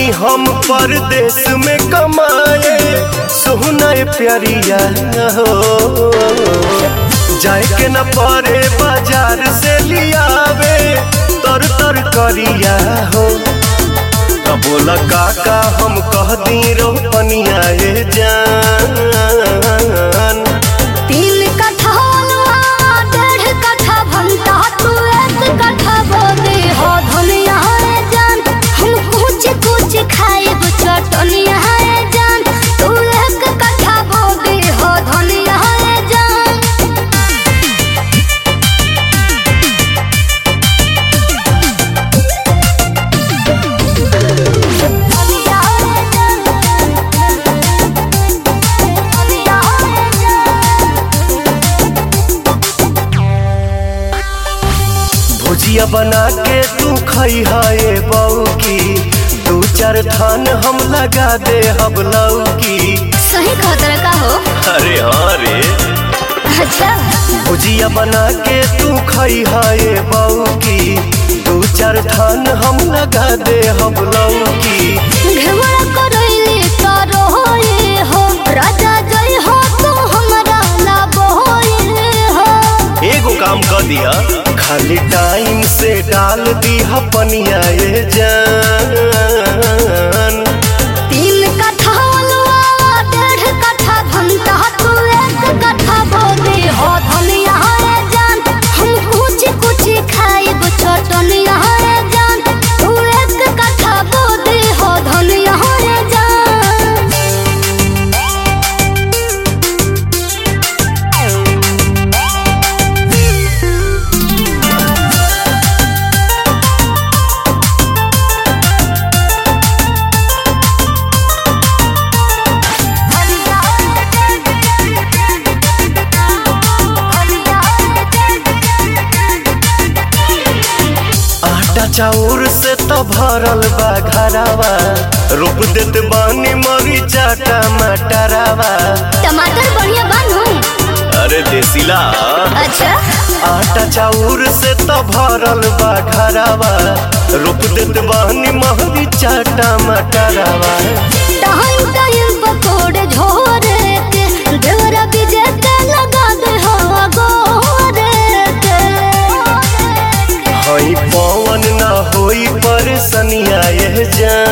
बानी हम परदेश में कमाए सोहना प्यारिया हो जाए के न परे बाजार से लियावे तर तर करिया हो तो बोला काका हम कह दी रोपनिया ए जान तीन कट्ठा अलुआ डेढ़ कट्ठा भंटा तू एक कट्ठा बोदे हो धनिया रे जान हम कुछ कुछ खाएब चटनिया रे जान तू एक कट्ठा बोदे हो धनिया रे जान धनिया रे जान धनिया रे जान भुजिया बना के तू खई है बऊ की दू चार थान हम लगा दे हम लौकी सही खतरा का हो अरे हाँ रे अच्छा भुजिया बना के तू खई है बऊ की दू चार थान हम लगा दे हम लौकी घेवड़ा करैले तारो होए हो राजा जय हो तू हमरा लाभ होए हो एगो काम कर दिया खाली टाइम से डाल दिया पनिया ये जान तीन कट्ठा अलुआ डेढ़ कट्ठा भंटा तू एक कट्ठा बोदे हो धनिया रे जान हम कुछ कुछ खाएब चटनिया रे जान तू एक कट्ठा बोदे हो धनिया रे जान आटा चाउर से तो भरल बा घरावा रोप देत बानी मरीचा टमाटरावा टमाटर बढ़िया बानू अरे देसीला अच्छा आटा चाउर से तो भरल बा घरावा रोप देत बानी मरीचा टमाटरावा टाइम टाइम पकोड़े झोरे के देवरा बीजे के लगा दे हो गोरे के हई पवन ना होई परेशानिया ये जान